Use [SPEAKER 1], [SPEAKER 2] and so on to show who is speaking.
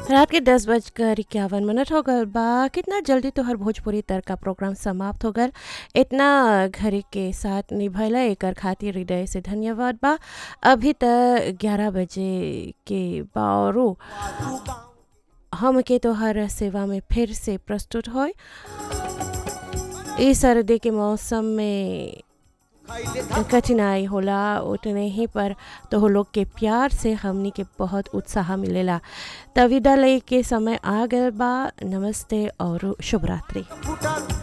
[SPEAKER 1] रात के दस बजकर इक्यावन मिनट हो गल बा कितना जल्दी तोहर भोजपुरी तर का प्रोग्राम समाप्त हो गल इतना घड़ी के साथ निभैला एकर खातिर हृदय से धन्यवाद बा अभी तक ग्यारह बजे के बारो हम के तोहर सेवा में फिर से प्रस्तुत होय इस सर्दी के मौसम में कठिनाई होला उतने ही पर तो लोग के प्यार से हमनी के बहुत उत्साह मिलेला तविदा लय के समय आ गए बा नमस्ते और शुभ रात्रि